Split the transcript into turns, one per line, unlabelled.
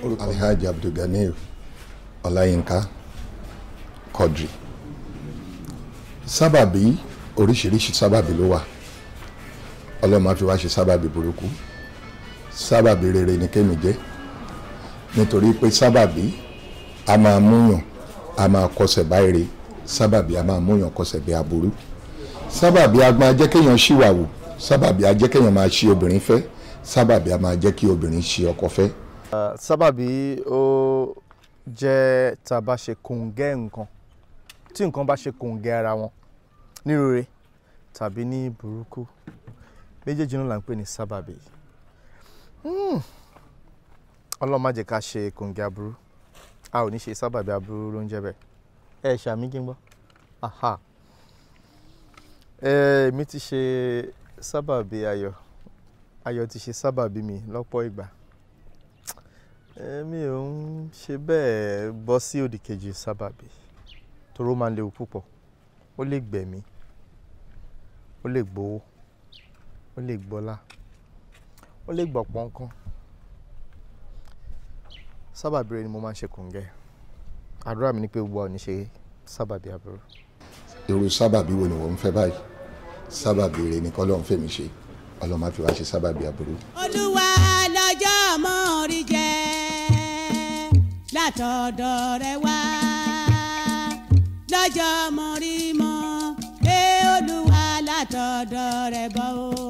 alhaji abdulganir ọláyínká quadri sábàbí oríṣiríṣi sábàbí ló wà ọlọ́mọ fi wá ṣe sábàbí burúkú sábàbí rere ni kémi jẹ́ nítorí pé sábàbí a máa múyàn a máa kọsẹ̀ báyìí sábàbí a máa múyàn kọsẹ̀ bí aburú sábàbí a máa jẹ́ kéèyàn ṣìwàwù sábàbí a jẹ́ kéèyàn máa ṣi obìnrin fẹ́ sábàbí a máa jẹ́ kí obìnrin ṣi ọkọ fẹ́.
sábàbí ó jẹ́ tá a bá ṣe kòǹgẹ́ nǹkan tí nǹkan bá ṣe kòǹgẹ́ ara wọn ní rere tàbí ní burúkú méjèèjì náà là ń pè ní sábàbí Hmm. ọlọ́run má jẹ́ ká ṣe kòǹgẹ́ aburú a ò ní ṣe sábàbí aburú ló ń jẹ́ bẹ́ẹ̀ ẹ ṣàmì kí n gbọ́ aha ẹ mi ti ṣe sábàbí ayọ̀ ayọ̀ ti ṣe sábàbí mi lọ́pọ̀ ìgbà èmi ò ń ṣe bẹ́ẹ̀ bọ́ sí òdì kejì sábàbí toró máa ń léwu púpọ̀ ó lè gbẹ̀mí ó lè gbowó ó lè gbọ́lá ó lè gbọ̀pọ̀ nǹkan sábàbí rẹ ni mo máa ń ṣe kòǹgẹ́ àdúrà mi ni pé gbogbo ọ̀ ní ṣe sábàbí aburú.
irú sábàbí wo ni wọ́n ń fẹ́ báyìí sábàbí rere ni kọ́lọ́n fèmí ṣe ọlọ́run má fi wá ṣe sábàbí aburú.
olúwa lọ́jọ́ mọ́ rí jẹ́ látọ̀dọ̀ rẹ wá lọ́jọ́ mọ́ rí mọ́ ẹ olúwa látọ̀dọ̀ rẹ bọ́ o.